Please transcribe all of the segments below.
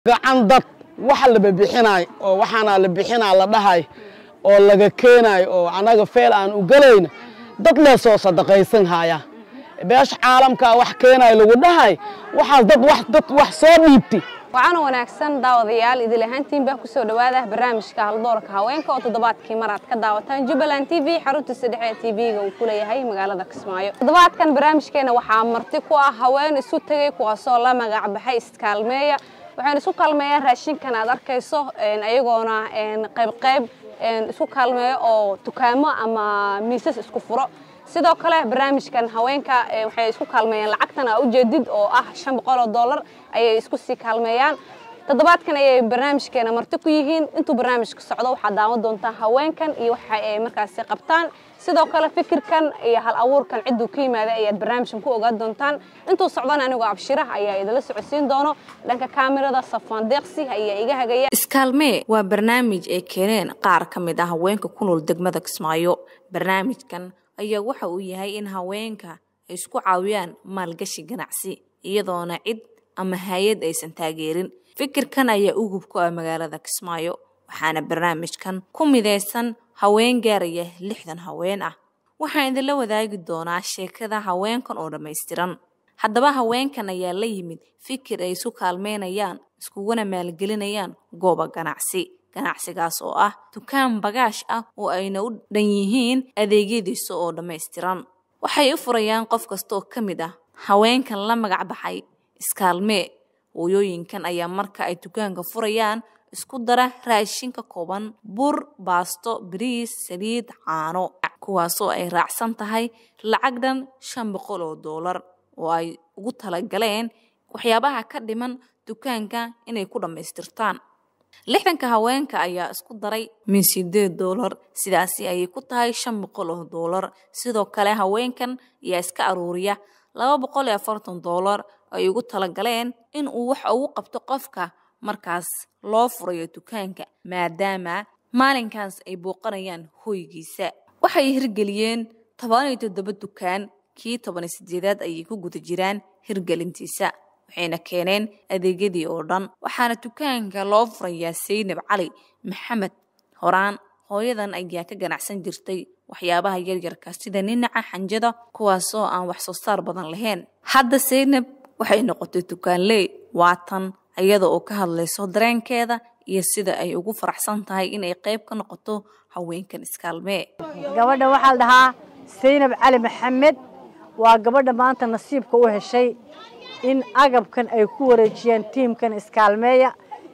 gacan dad waxa la bixinaay oo waxaana la bixinaa la dhahay oo laga keenayo oo anaga feel aan u galayna dad lee soo sadaqaysan haya beesha caalamka wax keenayo lagu dhahay waxaas dad wax dad wax soo dhiibti waxaana wanaagsan daawadayaal idil ahaantiin baa kusoo dhawaada barnaamijka haldoorka haweenka oo toddobaadkii mar aad ka daawataan jubbaland t v xaruntiisa dhexe ee t v-ga uu ku leeyahay magaalada kismaayo toddobaadkan barnaamijkeena waxaa marti ku ah haween isu tegay kuwaasoo la magac baxay iskaalmeeya waxayna isku kaalmeeyaan raashinkan aad arkayso ayagoona qaybqayb isku kaalmeeyo oo dukaamo ama miisas isku furo sidoo kale barnaamijkan haweenka waxay isku kaalmeeyaan lacagtan aa ujeedid oo ah shan boqol oo dollar ayay isku sii kaalmeeyaan toddobaadkan ayay barnaamijkeena marti ku yihiin intuu barnaamijka socdo waxaad daawan doontaa haweenkan iyo waxa ay markaasi qabtaan sidoo kale fikirkan iyo hal abuurkan cidduu ka yimaaday ayaad barnaamijkan ku ogaan doontaan intuu socdana anigoo abshirah ayaa idinla socodsiin doono dhanka kaamirada safaan deeqsi ayaa iga hagaya iskaalmee waa barnaamij ay keeneen qaar ka mid ah haweenka ku nool degmada kismaayo barnaamijkan ayaa waxa uu yahay in haweenka ay isku caawiyaan maalgashi ganacsi iyadoona cid ama hay-ad aysan taageerin fikirkan ayaa ugub ku ah magaalada kismaayo waxaana barnaamijkan ku midaysan haween gaaraya lixdan haween ah waxaan idinla wadaagi doonaa sheekada haweenkan oo dhammaystiran haddaba haweenkan ayaa la yimid fikir ay isu kaalmeynayaan iskuguna maalgelinayaan gooba ganacsi ganacsigaas oo ah dukaan bagaash ah oo ayna u dhan yihiin adeegyadiisa oo dhammaystiran waxay u furayaan qof kasta oo ka mid ah haweenkan la magac baxay iskaalmee hooyooyinkan ayaa marka ay dukaanka furayaan isku dara raashin ka kooban bur baasto bariis saliid caano kuwaasoo ay raacsan tahay lacag dhan shan boqol oo doolar oo ay ugu talagaleen waxyaabaha ka dhiman dukaanka inay ku dhammaystirtaan lixdanka haweenka ayaa isku daray min sideed doolar sidaasi ayay ku tahay shan boqol oo doolar sidoo kale haweenkan ayaa iska aruuriya laba boqol iyo afartan doolar ay ugu talagaleen in uu wax ugu qabto qofka markaas loo furayo dukaanka maadaama maalinkaas ay booqanayaan hoygiisa waxay hirgeliyeen toban iyo toddoba dukaan kii toban iyo sideedaad ayay ku guda jiraan hirgelintiisa waxayna keeneen adeegyadii oo dhan waxaana dukaanka loo furayaa saynab cali maxamed horaan hooyadan ayaa ka ganacsan jirtay waxyaabaha yaryarka sida ninaca xanjada kuwaasoo aan wax soo saar badan lahayn hadda saynab waxay noqotay dukaanley waatan iyada oo ka hadlayso dareenkeeda iyo sida ay ugu faraxsan tahay inay qayb ka noqoto haweenkan iskaalmee gabadha waxaa la dhahaa saynab cali maxamed waa gabadha maanta nasiibka u heshay in agabkan ay ku wareejiyeen tiimkan iskaalmeeya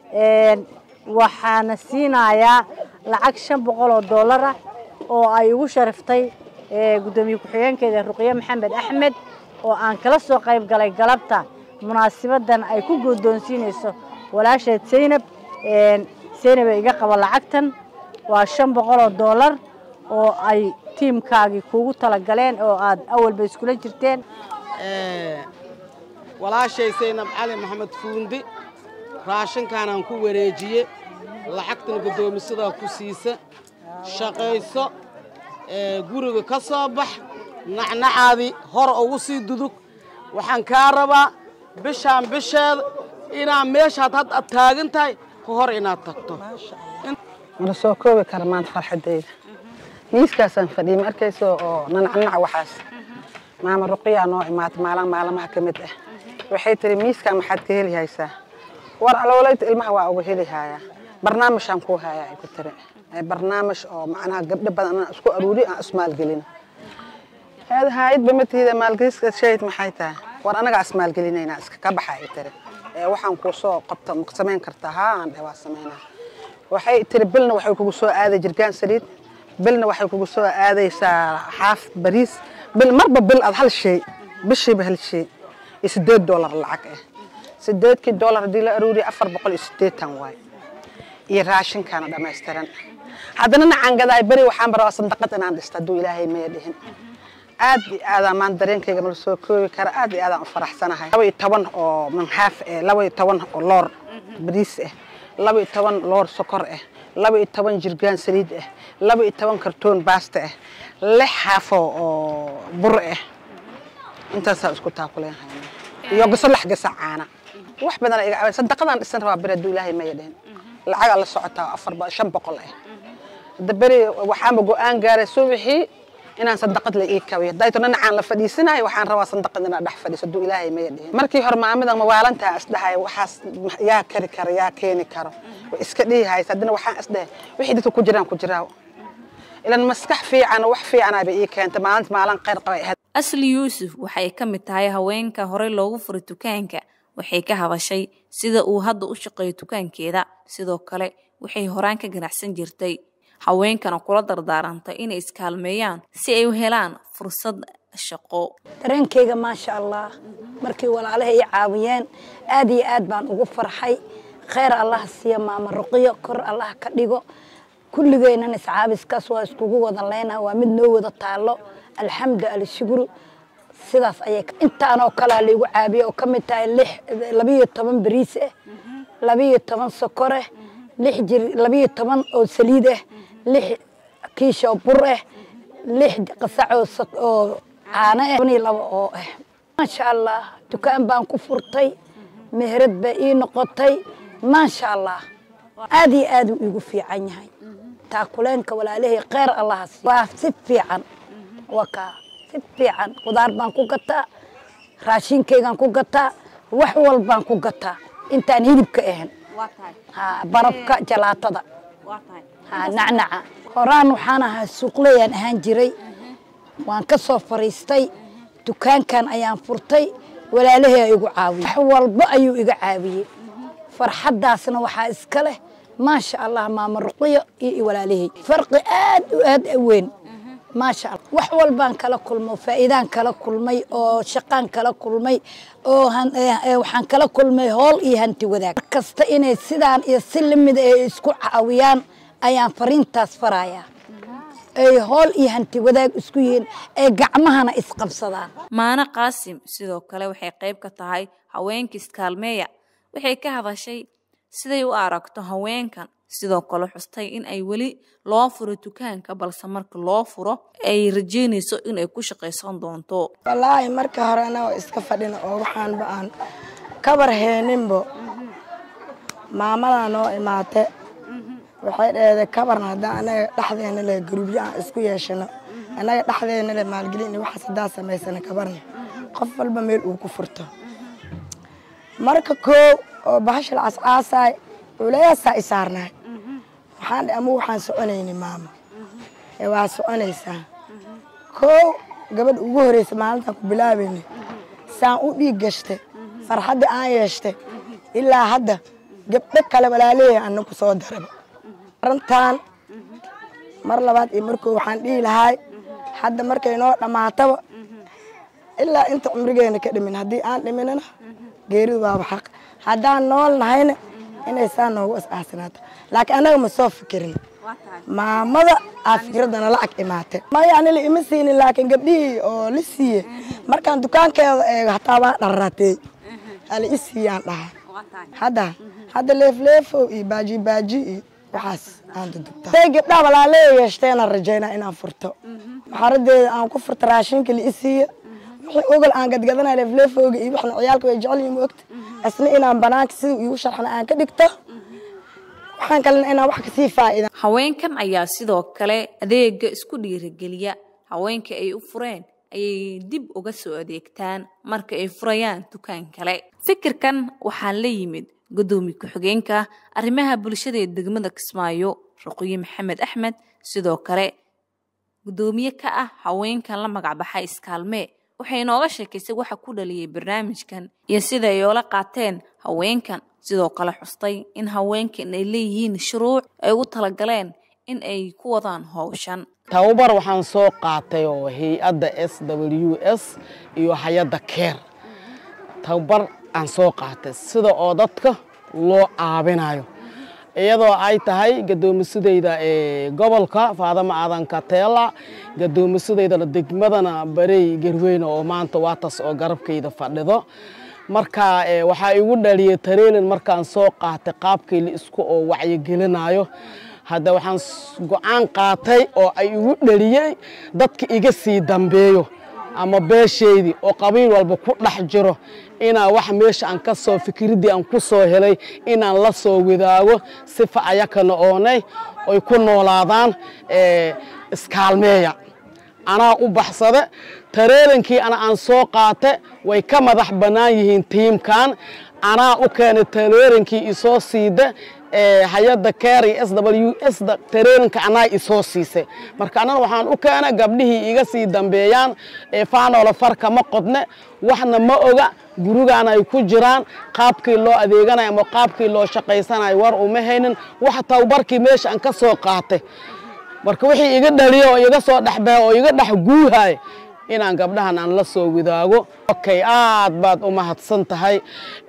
waxaana siinayaa lacag shan boqol oo dollar ah oo ay ugu sharaftay guddoomiye ku-xigeenkeeda ruqye maxamed axmed oo aan kala soo qayb galay galabta munaasibadan ay ku guddoonsiinayso walaasheed saynab saynab ay iga qaba lacagtan waa shan boqol oo dollar oo ay tiimkaagii kuugu talagaleen oo aad awalba iskula jirteen walaashay saynab cali maxamed fuundi raashinkaanaan ku wareejiye lacagtan guddoomisadaa ku siisa shaqayso guriga ka soo bax nacnacaadii hor ugu sii dudug waxaan kaa rabaa bishaan bisheeda inaad meeshaad had ad taagan tahay ka hor inaad tagto mala soo koobi kara maanta farxadayda miiskaasaan fadhiyay ma arkayso oo nanacnac waxaas maama ruqiyaa noo imaatay maalin maalmaha ka mid ah waxay tiri miiskaa maxaad ka heli haysaa war aloolayta ilmaha waa uga heli haayaa barnaamijaan kuu haayaa ay ku tiri barnaamij oo macnaha gabdho badan anaan isku aruuri aan ismaalgelin heed haayadba ma tihida maalgeliska shahid maxay tahay war anagaa ismaalgelinaynaa iska ka baxa ay tiri waxaan kuu soo qabta ma samayn kartaa haa aan dheh waa samaynaa waxay tiri bilna waxay kugu soo aaday jirgaan saliid bilna waxay kugu soo aadaysaa xaaf bariis bil marba bil aad hal shay bishiiba hal shay iyo sideed doolar lacag ah sideedkii doolar haddii la aruuriya afar boqol iyo sideetan waay iyo raashinkaana dhammaystiran haddana nacaan gadaay beri waxaan barabaa sandaqad inaan dhisto hadduu ilaahay maya dhihin aad iyo aadaan maan dareenkayga mala soo koobi kara aad iyo aadaan u faraxsanahay laba iyo toban oo manxaaf ah laba iyo toban oo loor bariis ah laba iyo toban loor sokor ah laba iyo toban jirgaan saliid ah laba iyo toban kartoon baasta ah lix xaafo oo bur ah intaasaa isku taakuleen hayna iyo gaso lax gasa caana wax badan iga caawin sadaqadaan dhisan rabaa beri hadduu ilaahay maya dhehen lacagaa la socotaa afar ba- shan boqol ah hadda beri waxaanba go-aan gaaray subaxii inaan sadaqad la ii kabiyo dayto dhinacaan la fadhiisanayo waxaan rabaa sadaqad inaan dhex fadhiiso hadduu ilaahay maya dhehen markii hore maamida mawaalantaa isdhahay waxaas yaa kari karo yaa keeni karo way iska dhihi haysa haddana waxaan isdhahay wixii dadka ku jiraan ku jiraa ilan maskax fiican oo wax fiicanaaba ii keentay maalinta maalin khayr qabay ahayd asli yuusuf waxay ka mid tahay haweenka horey loogu furay dukaanka waxay ka hadashay sida uu hadda u shaqeeyo dukaankeeda sidoo kale waxay horaan ka ganacsan jirtay haweenkana kula dardaarantay inay iskaalmeeyaan si ay u helaan fursad shaqo dareenkayga maasha allah markii walaalaha i caawiyeen aad iyo aad baan ugu farxay khayr allah siiya maama ruqiyo kor allah ka dhigo kulligeenan iscaabiskaas waa iskugu wada leyna waa mid noo wada taalo alxamdu alshukru sidaas ayay intaanoo kalea laigu caabiye oo ka mid tahay lix labiyo toban bariis ah labiyo toban sokor ah lix jir labiyo toban oo saliid ah lix kiish oo bur ah lix qasac oo sak- oo caano ah toban iyo labo oo ah maasha allah dukaan baan ku furtay meherad baa ii noqotay maasha allah aad iyo aad uu iigu fiican yahay taakuleenka walaalahey kheyr allaha siiyo waa si fiican waa kaa si fiican qudaar baan ku gataa raashinkaygaan ku gataa wax walbaan ku gataa intaan hilibka ahan ha barafka jalaatada ha nacnaca horaan waxaan ahaa suuqleyaan ahaan jiray waan ka soo fariistay dukaankan ayaan furtay walaalahey aa igu caawiyey wax walba ayuu iga caawiyey farxaddaasna waxaa iska leh maasha allah maama ruqiyo iyo walaalahey farqi aad u aad u weyn maasha allah wax walbaan kala kulmo faa'iidaan kala kulmay oo shaqaan kala kulmay oo han- eh, eh, waxaan kala kulmay hool iyo hanti wadaag mar kasta inay sidaan iyo si lamida ay isku caawiyaan ayaan fariintaas farayaa ay hool iyo hanti wadaag isku yihiin ay gacmahana isqabsadaan maano qaasim sidoo kale waxay qayb ka tahay haweenka iskaalmeeya waxay ka hadashay siday u aragto haweenkan sidoo kale xustay in ay weli loo furo dukaanka balse marka loo furo ay rajeynayso inay ku shaqaysan doonto wallaahi marka hore anagoo iska fadhina oo waxaanba aan kabar heeninbo maamadaa noo imaate waxay dheeday kabarna haddaan anaga dhexdeena le garubyo aan isku yeeshano annaga dhexdeena le maalgelin iyo waxaas haddaan samaysana kabarna qof walba meel uu ku furto marka koow oo bahashal cascaasaay culeyaasaa i saarnaay waxaan dhe ama waxaan soconayni maama ee waa soconaysaa koow gabadha ugu horeysa maalintaan ku bilaabayna saan u dhiig gashtay farxadda aan yeeshtay ilaa hadda gabdho kale walaaleeya ana ku soo daraba arintaan mar labaad iyo markoo waxaan dhihi lahaay hadda markay noo dhammaataba ilaa inta cumrigeena ka dhimin haddii aan dhiminana geeridu waaba xaq haddaan nool nahayna inay saa noogu is-aasinaato laakiin annaga ma soo fikirin maamada aa fikradana lacag imaatay maya anila ima siinin laakiin gabdhihii oo la siiye markaan dukaankeeda eego hataa waa dharraatey ala i siiyaan dhahay hadda hadda leefleefow iyo baaji baaji iyo waxaas aan dudubtaa say gabdhaha walaaleya yeeshteenaan rajaynaa inaan furto maxaradeeda aan ku furto raashinka la i siiye wixii ogol aan gadgadana leefleefowga iyo waxna ciyaalka way jecel yihiin moogta isna inaan banaanka sida iigu sharxna aan ka dhigto waxaan kalena inaan wax kasii faa'iida haweenkan ayaa sidoo kale adeega isku dhiirigeliya haweenka ay u fureen ayay dib uga soo adeegtaan marka ay furayaan dukaan kale fikirkan waxaa la yimid gudoomiye ku-xigeenka arrimaha bulshada ee degmada kismaayo ruqyo maxamed axmed sidoo kale gudoomiye ka ah haweenkan la magacbaxay iskaalmee waxay inooga sheekaysay waxa ku dhaliyay barnaamijkan iyo sida ay oola qaateen haweenkan sidoo kale xustay in haweenkan ay leeyihiin shuruuc ay ugu talagaleen in ay ku wadaan howshan tababar waxaan soo qaatay oo hay-adda s w s iyo hay-adda keer tababar aan soo qaatay sida oo dadka loo caabinayo iyadoo ay tahay gadoomisadayda ee gobolka faadama aadan kateela gadoomisadayda degmadana barey garweyne oo maanta waatas oo garabkayda fadhido marka waxaa igu dhaliyay tareelin markaan soo qaatay qaabkii la isku oo wacyigelinayo hadda waxaan go-aan qaatay oo ay igu dhaliyey dadka iga sii dambeeyo ama beeshaydii oo qabiil walba ku dhex jiro inaan wax meesha aan ka soo fikriddii aan ku soo helay inaan la soo wadaago sifa ayakana oonay oy ku noolaadaan iskaalmeeya anaa u baxsade tareerankii ana aan soo qaate way ka madax bannaan yihiin tiimkan anaa u keenay tareerankii isoo siida hay-adda keri s w s da tareeranka anaa isoo siisay marka anana waxaan u keenay gabdhihii iga sii dambeeyaan faanoola farka ma qodne waxna ma oga gurigaan ay ku jiraan qaabkii loo adeeganayo ama qaabkii loo shaqaysanayo war uma haynin wax tababarkii meesha aan ka soo qaatay marka wixii iga dhaliya oo iga soo dhexbahay oo iga dhex guuhay inaan gabdhahan aan la soo wadaago okay aad baad u mahadsan tahay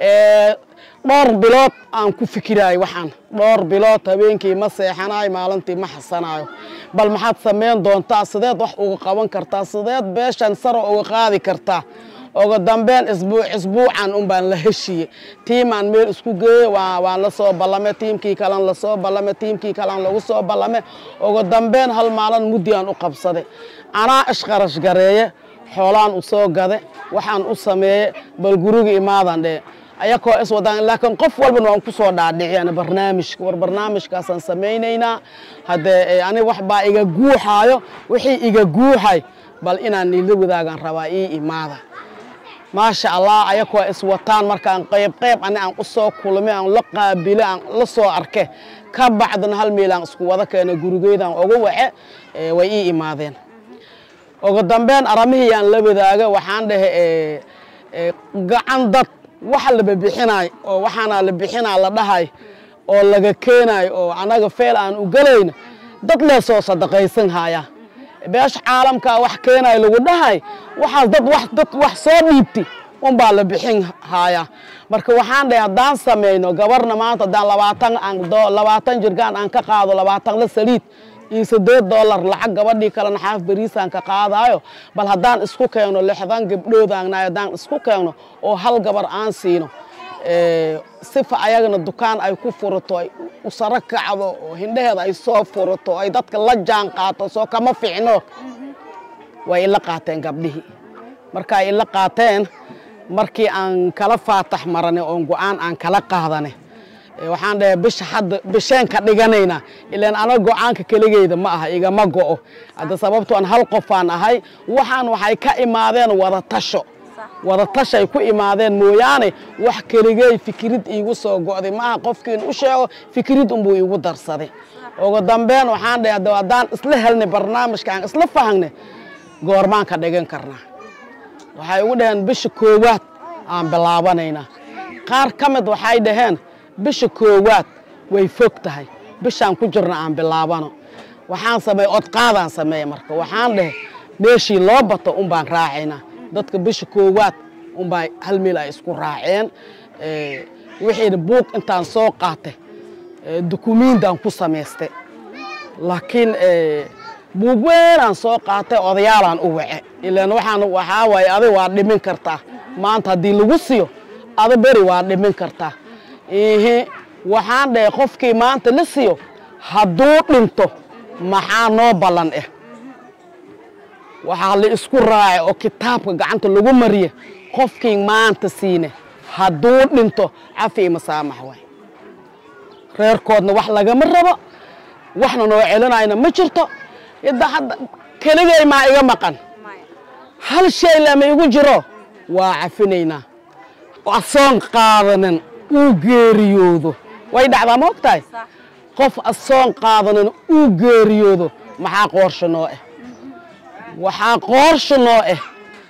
dhowr bilood aan ku fikiraayo waxaan dhowr bilood habeenkii ma seexanayo maalintii ma xasanayo bal maxaad samayn doontaa sideed wax uga qaban kartaa sideed beeshan saro uga qaadi kartaa uga dambeyn isbuuc isbuucan un baan la heshiye tiimaan meel isku geeye waan la soo ballame tiimkii kalan lasoo ballame tiimkii kalan lagu soo ballame uga dambeyn hal maalin muddi aan u qabsaday anaa ishqarash gareeye xoolaan u soo gade waxaan u sameeye bal guriga imaadan dhee ayakoo is wadaan laakiin qof walbana waan ku soo dhaadhiciyana barnaamijka war barnaamijkaasaan samaynaynaa haddee ani wax baa iga guuxaayo wixii iga guuxay bal inaan ila wadaagaan rabaa ii imaada maasha allah ayakoo is wataan markaan qayb qayb ani aan u soo kulmay aan la qaabile aan la soo arke ka bacdana hal meelaan isku wada keena gurigeydaan uga wace way ii imaadeen ugu dambeyn aramihii aan la wadaaga waxaan dhahe gacan dad waxa la bixinaay oo waxaana la bixinaa la dhahay oo laga keenayo oo anaga feel aan u galayna dad lee soo sadaqaysan haya beesha caalamkaa wax keenayo lagu dhahay waxaas dad wax dad wax soo dhiibti unbaa la bixin haya marka waxaan dhahay haddaan samayno gabarna maanta haddaan labaatan aan labaatan jirgaan aan ka qaado labaatan la saliid iyo sideed dollar lacag gabadhii kalena xaaf beriisaan ka qaadaayo bal haddaan isku keeno lixdan gabdhoodaanay haddaan isku keeno oo hal gabar aan siino sifa ayagana dukaan ay ku furato ay u saro kacdo oo hindhaheeda ay soo furato ay dadka la jaan qaato soo kama ficno way ila qaateen gabdhihii marka ay ila qaateen markii aan kala faatax marane oon go-aan aan kala qaadane waxaan dhahay bisha hadda bisheen ka dhiganaynaa ilaan anaga go-aanka keligeyda ma aha igama go'o hadda sababto aan hal qofaan ahay waxaan waxay ka imaadeen wada tasho wada tashay ku imaadeen mooyaane wax keligey fikrid iigu soo go'day maaha qofkiin u sheego fikrid unbuu iigu darsaday ugu dambeyn waxaan dhahay hadda haddaan isla helnay barnaamijka aan isla fahangnay goormaan ka dhigan karnaa waxay ugu dhaheen bisha koowaad aan bilaabanaynaa qaar ka mid waxay dhaheen bisha koowaad way fog tahay bishaan ku jirna aan bilaabano waxaan sameeye odqaadaan sameeye marka waxaan dhahe meeshii loo bato un baan raacaynaa dadka bisha koowaad unbaa hal meel ay isku raaceen wixiina buuq intaan soo qaatay dukumiindaan ku samaystay laakiin buug weynaan soo qaatay odayaalaan u wace ilaan waxaan waxaa waaye adig waa dhimin kartaa maanta haddii lagu siiyo ada beri waa dhimin kartaa ihi waxaan dhahay qofkii maanta la siiyo hadduu dhinto maxaa noo ballan ah waxaa la isku raacay oo kitaabka gacanta lagu mariye qofkii maanta siine hadduu dhinto cafi ima saamax waay reerkoodna wax lagama rabo waxna noo celinayna ma jirto idda hadda keligay maa iga maqan hal shay lama igu jiro waa cafinaynaa asoon qaadanin uu geeriyoodo way dhacdaa ma og tahay qof asoon qaadanin uu geeriyoodo maxaa qoorsha noo ah waxaa qoorsha noo ah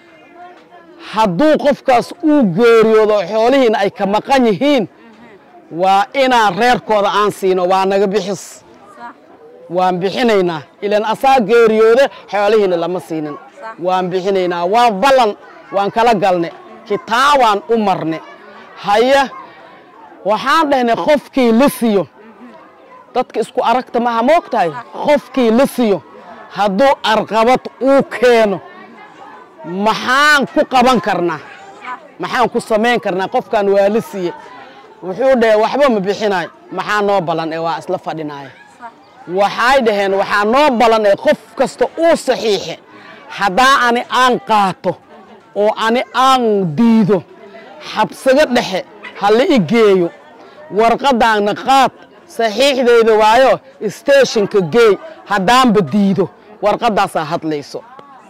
hadduu qofkaas uu geeriyoodo xoolihiina ay ka maqan yihiin waa inaan reerkooda aan siino waa naga bixis waan bixinaynaa ilaan asaa geeriyooda xoolihiina lama siinin waan bixinaynaa waa ballan waan kala galne kitaabaan u marne haya waxaan dhahnay qofkii la siiyo dadka isku aragta maha ma og tahay qofkii la siiyo hadduu arqabad uu keeno maxaan ku qaban karnaa maxaan ku samayn karnaa qofkan waa la siiye wuxuu dhahe waxba ma bixinayo maxaa noo ballan ee waa isla fadhinaaya waxay dhaheen waxaa noo ballan ee qof kasta uu saxiixe haddaa ani aan qaato oo ani aan diido xabsiga dhexe ha la i geeyo warqadaanna qaad saxiixdayda waayo steeshinka geey haddaanba diido warqadaasaa hadlayso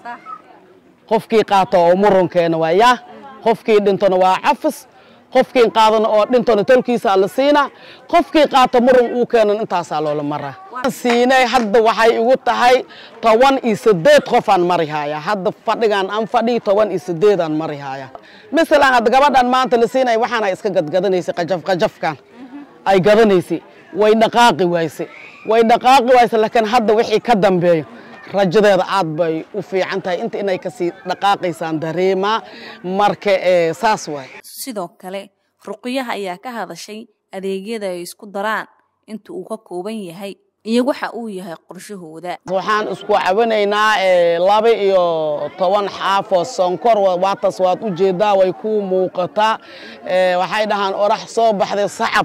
qofkii qaato oo murunkeena waa yaa qofkii dhintona waa cafis qofkii qaadana oo dhintona tolkiisaa la siinaa qofkii qaato murun uu keenan intaasaa loola maraa siinay hadda waxay igu tahay toban iyo sideed qofaan mari haaya hadda fadhigaan aan fadhii toban iyo sideedaan mari haaya masalan hadda gabadhan maanta la siinay waxaana iska gadgadanaysay qajaf qajafkan ay gadanaysay way dhaqaaqi wayse way dhaqaaqi wayse laakiin hadda wixii ka dambeeyo rajadeeda aad bay u fiican tahay inta inay kasii dhaqaaqaysaan dareemaa marka saas waay sidoo kale ruqyaha ayaa ka hadashay adeegyada ay isku daraan inta uu ka kooban yahay iyo waxa uu yahay qorshahooda waxaan isku cabanaynaa laba iyo toban xaafoo sonkor waataas waad u jeedaa way ku muuqataa waxay dhahaan orax soo baxday sacab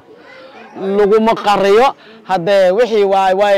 laguma qariyo haddee wixii waay waay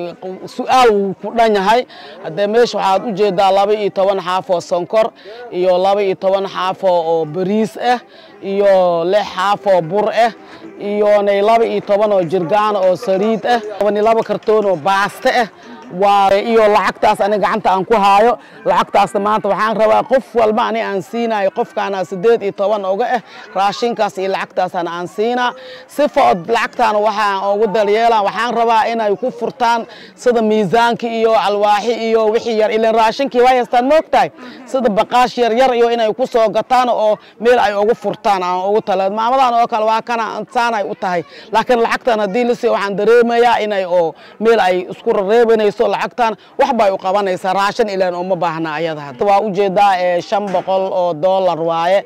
su-aal wuu ku dhan yahay haddee meesha waxaad u jeedaa laba iyo toban xaafoo sonkor iyo laba iyo toban xaafoo oo bariis ah iyo lix xaafoo bur ah iyo nay laba iyo toban oo jirgaan oo saliid ah toban iyo laba kartoon oo baaste ah waa iyo lacagtaas ani gacanta aan ku haayo lacagtaasna maanta waxaan rabaa qof walba ani aan siinayo qofkaana sideed iyo toban oga ah raashinkaas iyo lacagtaasana aan siinaa sifa od lacagtaana waxaan ugu dalyeelaan waxaan rabaa inay ku furtaan sida miisaanki iyo alwaaxi iyo wixii yar ilan raashinkii way haystaan moogtahay sida baqaash yar yar iyo inay ku soo gataan oo meel ay ugu furtaan aan ugu tala maamadan oo kale waa kana saanay u tahay laakiin lacagtan haddii la siiyo waxaan dareemayaa inay oo meel ay isku reebanayso lacagtan wax bay u qabanaysaa raashin ilaan uma baahna ayada waa ujeedaa shan boqol oo dollar waaye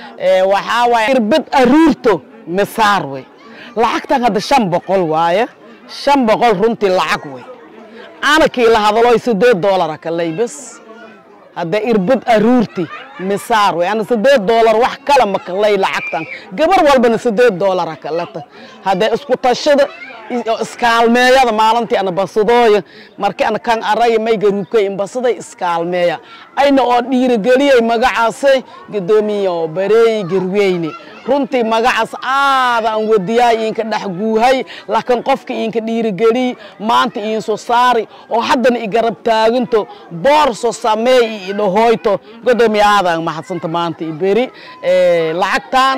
waxaa waaye irbad aruurto misaar wey lacagtan hadda shan boqol waaye shan boqol runtii lacag wey anakii la hadaloy sideed dollara kaley bes hadda irbad aruurti misaar wey ana sideed dollar wax kale makalay lacagtan gabar walbana sideed dollara kaleta hadda isku tashada iskaalmeeyada maalintii ana basadooya markii ana kan araya may garuubkay inbasaday iskaalmeeya ayna oo dhiirigeliyay magacaasay gadoomiye oo bareey garweyne runtii magacaas aadaan wadiyaay iinka dhex guuhay laakiin qofka iinka dhiirigeliy maanta iinso saari oo haddana i garab taaginto boorso sameey i idhahoyto gadoomiye aadaan mahadsanta maanta i beri lacagtan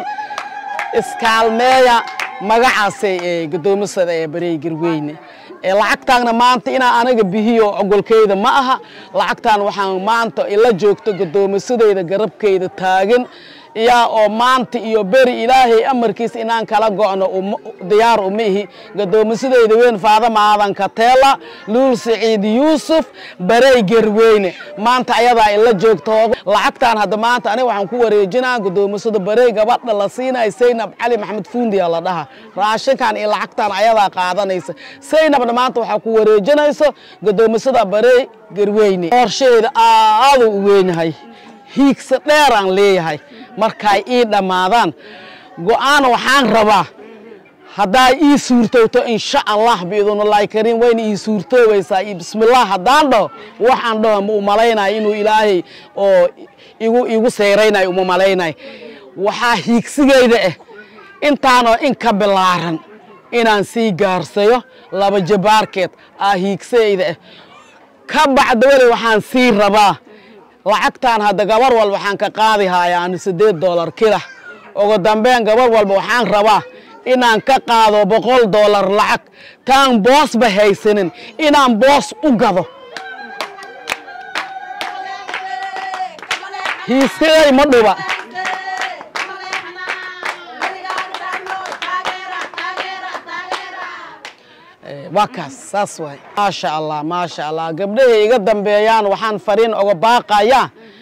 iskaalmeeya magacaasay gadoomisada ee bareey garweyne lacagtaanna maanta inaa anaga bihiyo ogolkeyda ma aha lacagtaan waxaan maanta ila joogto gadoomisadeyda garabkeyda taagan yaa oo maanta iyo beri ilaahay amarkiisa inaan kala go'no diyaar uma ihi gadoomisadeyda weyn faadama aadan kateela luul saciid yuusuf barey gerweyne maanta ayadaa ila joogto lacagtaan hadda maanta aniga waxaan ku wareejinaa gadoomisada barey gabadha la siinaya saynab cali maxamed fuundiya la dhaha raashinkan iyo lacagtaan ayadaa qaadanaysa saynabna maanta waxaa ku wareejinayso gadoomisada barey gerweyne qorsheeda aaduu u weynyahay hiigsa dheeraan leeyahay markaay ii dhammaadaan go'aan waxaan rabaa haddaa ii suurtowto insha allah biidnullaahi kariim wayna ii suurtoowaysaa iyo bismillaah haddaan dhaho waxaan dhaho ma u malaynayo inuu ilaahay oo igu igu seyraynayo uma malaynayo waxaa hiigsigayda ah intaanoo in ka bilaaran inaan sii gaarsayo laba jabaarkeed aa hiigsayda ah ka bacda weli waxaan sii rabaa lacagtaan hadda gabar walba waxaan ka qaadi haayaan siddeed dollar kila ugu dambeyn gabar walba waxaan rabaa inaan ka qaado boqol dollar lacag taan boosba haysanin inaan boos u gado hiisigay ma dhuba waa kaas saas waay maasha allah maasha allah gabdhahay iga dambeeyaan waxaan fariin oga baaqayaa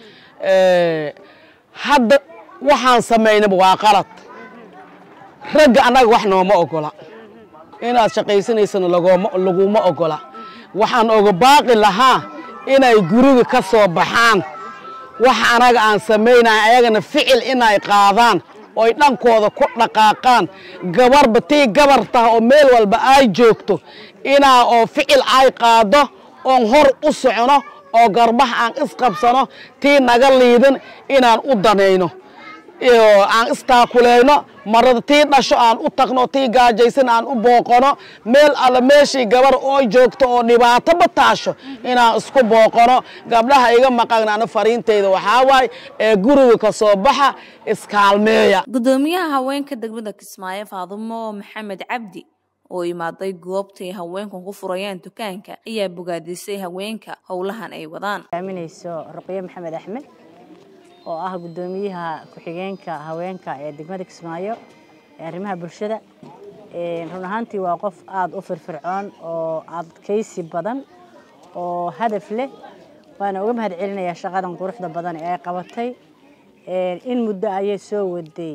hadda waxaan samaynaba waa qalad ragga annaga wax nooma ogola inaad shaqaysanaysana laguma ogola waxaan oga baaqi lahaa inay guriga ka soo baxaan wax anaga aan samaynaya ayagana ficil inay qaadaan oy dhankooda ku dhaqaaqaan gabarba tii gabar taha oo meel walba ay joogto inaa oo ficil ay qaado oon hor u socno oo garbaha aan isqabsano tii naga liidan inaan u danayno aan istaakuleyno marada tii dhasho aan u tagno tii gaajaysan aan u booqano meel alla meeshii gabar oo joogto oo dhibaato bataasho inaan isku booqano gabdhaha iga maqan ana fariinteyda waxaa waaye ee guriga ka soo baxa iskaalmeeya gudoomiyaha haweenka degmada kismaayo faadumo maxamed cabdi oo imaaday goobtay haweenkan ku furayaan dukaanka ayaa bogaadisay haweenka howlahan ay wadaan aaminayso ruqyo maxamed axmed oo ah gudoomiyaha ku-xigeenka haweenka ee degmada kismaayo ee arrimaha bulshada run ahaantii waa qof aada u firfircoon oo adkaysi badan oo hadaf leh waana uga mahad celinayaa shaqadan quruxda badan ee ay qabatay in muddo ayay soo waday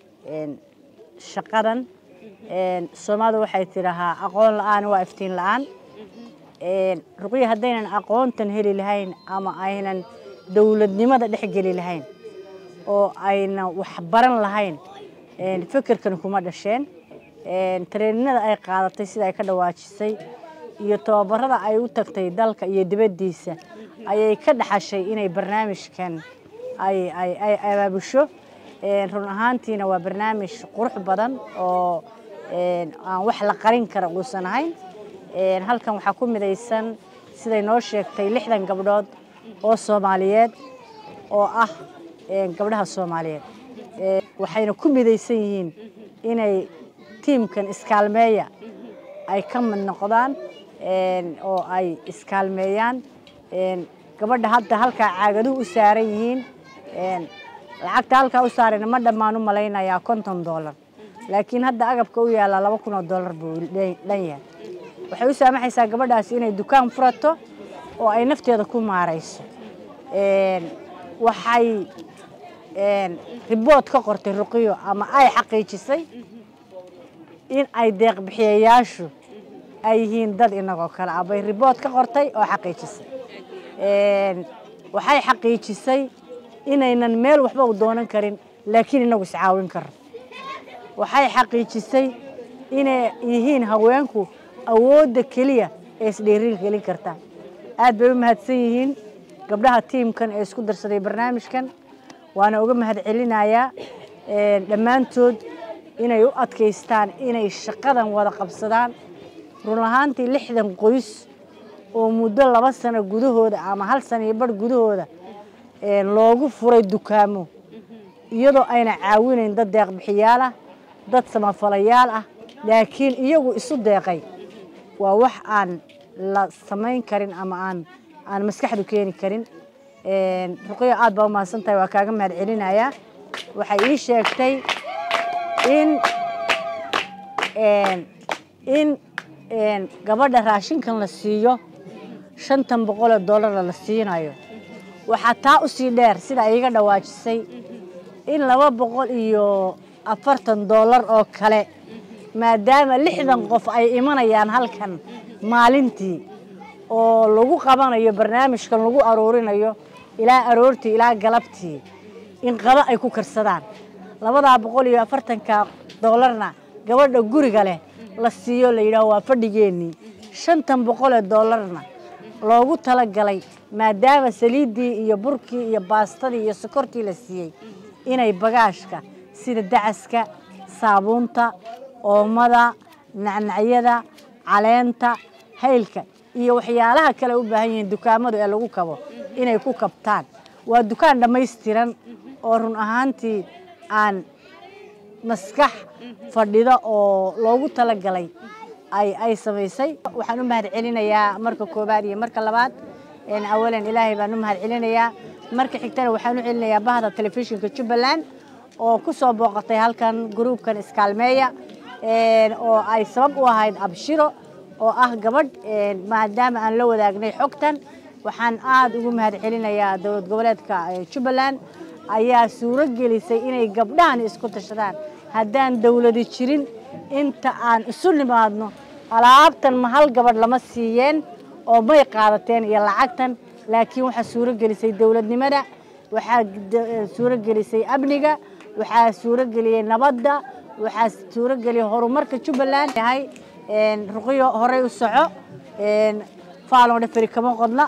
shaqadan soomaalida waxay tidhahaa aqoon la-aan waa iftiin la-aan ruqyo haddaynan aqoontan heli lahayn ama aynan dowladnimada dhex geli lahayn oo ayna wax baran lahayn fikirkan kuma dhasheen tareeninada ay qaadatay sida ay ka dhawaajisay iyo tababarada ay u tagtay dalka iyo dibaddiisa ayay ka dhaxashay inay barnaamijkan ay abaabusho run ahaantiina waa barnaamij qurux badan oo aan wax la qarin kara uusan ahayn halkan waxaa ku midaysan siday noo sheegtay lixdan gabdhood oo soomaaliyeed oo ah gabdhaha soomaaliyeed waxayna ku midaysan yihiin inay tiimkan iskaalmeeya ay ka mid noqdaan oo ay iskaalmeeyaan gabadha hadda halkaa caagaduhu u saaran yihiin lacagta halkaa u saarayna ma dhammaan u malaynayaa konton doolar laakiin hadda agabka u yaallaa laba kun oo doolar buu dhan yahay waxay u saamaxaysaa gabadhaasi inay dukaan furato oo ay nafteeda ku maarayso waxay ribood ka qortay ruqiyo ama ay xaqiijisay in ay deeqbixiyayaashu ay yihiin dad inagoo kale ah bay ribood ka qortay oo xaqiijisay waxay xaqiijisay inaynan meel waxba u doonan karin laakiin inagu iscaawin karno waxay xaqiijisay inay yihiin haweenku awoodda keliya ee isdheerin gelin karta aad bay u mahadsan yihiin gabdhaha tiimkan ee isku darsaday barnaamijkan waana uga mahad celinayaa dhammaantood inay u adkaystaan inay shaqadan wada qabsadaan run ahaantii lixdan qoys oo muddo laba sano gudahooda ama hal sano iyo bar gudahooda loogu furay dukaamo iyadoo ayna caawinayn dad deeqbixiyaal ah dad samafalayaal ah laakiin iyagu isu deeqay waa wax aan la samayn karin ama aan aan maskaxdu keeni karin ruqiyo aad baa umahadsan tahay waa kaaga mahad celinayaa waxay ii sheegtay in in gabadha raashinkan la siiyo shantan boqoloo doolara la siinayo waxaa taa u sii dheer sida ay iga dhawaajisay in laba boqol iyo afartan doolar oo kale maadaama lixdan qof ay imanayaan halkan maalintii oo lagu qabanayo barnaamijkan lagu aruurinayo ilaa aroortii ilaa galabtii in qado ay ku karsadaan labadaa boqol iyo afartanka doolarna gabadha guriga leh la siiyo la yidhaaho waa fadhigeennii shantan boqolee doolarna loogu talagalay maadaama saliiddii iyo burkii iyo baastadii iyo sokortii la siiyey inay bagaashka sida dacaska saabuunta oomada nacnacyada caleenta haylka iyo waxyaalaha kale u baahan yihiin dukaamadu ee lagu kabo inay ku kabtaan waa dukaan dhammaystiran oo run ahaantii aan maskax fadhida oo loogu talagalay ay ay samaysay waxaan u mahad celinayaa marka koobaad iyo marka labaad awalan ilaahay baan u mahad celinayaa marka xigtana waxaan u celinayaa bahda telefishinka jubbaland oo ku soo booqatay halkan gruubkan iskaalmeeya oo ay sabab u ahayd abshiro oo ah gabadh maadaama aan la wadaagnay xogtan waxaan aada ugu mahad celinayaa dowlad goboleedka jubbaland ayaa suuro gelisay inay gabdhahan isku tashadaan haddaan dowladi jirin inta aan isu nimaadno alaabtan ma hal gabadh lama siiyeen oo may qaadateen iyo lacagtan laakiin waxaa suuro gelisay dowladnimada waxaa suuro gelisay amniga waxaa suuro geliyey nabadda waxaa suuro geliyey horumarka jubbaland yahay ruqyo horey u soco faaloo dhafari kama qodna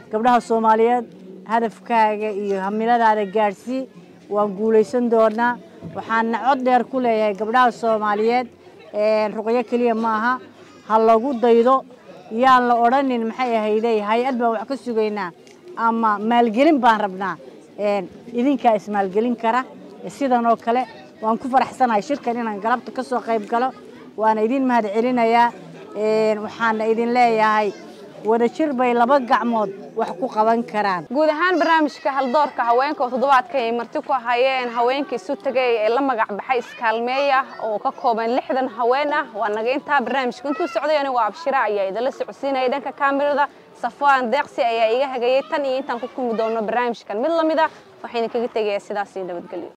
gabdhaha soomaaliyeed hadafkaaga iyo hamiladaada gaadhsii waan guulaysan doonaa waxaana cod dheer ku leeyahay gabdhaha soomaaliyeed ruqyo keliya maaha ha lagu daydo yaan la odhanin maxay ahayday hay-ad baan wax ka sugaynaa ama maalgelin baan rabnaa idinkaa ismaalgelin kara sidan oo kale waan ku faraxsanahay shirkan inaan galabta ka soo qayb galo waana idin mahad celinayaa waxaana idin leeyahay wadajir bay laba gacmood wax ku qaban karaan guud ahaan barnaamijka haldoorka haweenka oo toddobaadka ay marti ku hayeen haweenka isu tagay ee la magac baxay iskaalmeeya oo ka kooban lixdan haween ah waa naga intaa barnaamijka intuu socday anigu abshira ayaa idinla socodsiinaya dhanka kaamirada safwaan deeqsi ayaa iga hagayay tan iyo intaan ku kulmi doono barnaamijkan mid lamid ah waxayna kaga tegayaa sidaas iyo nabadgelyo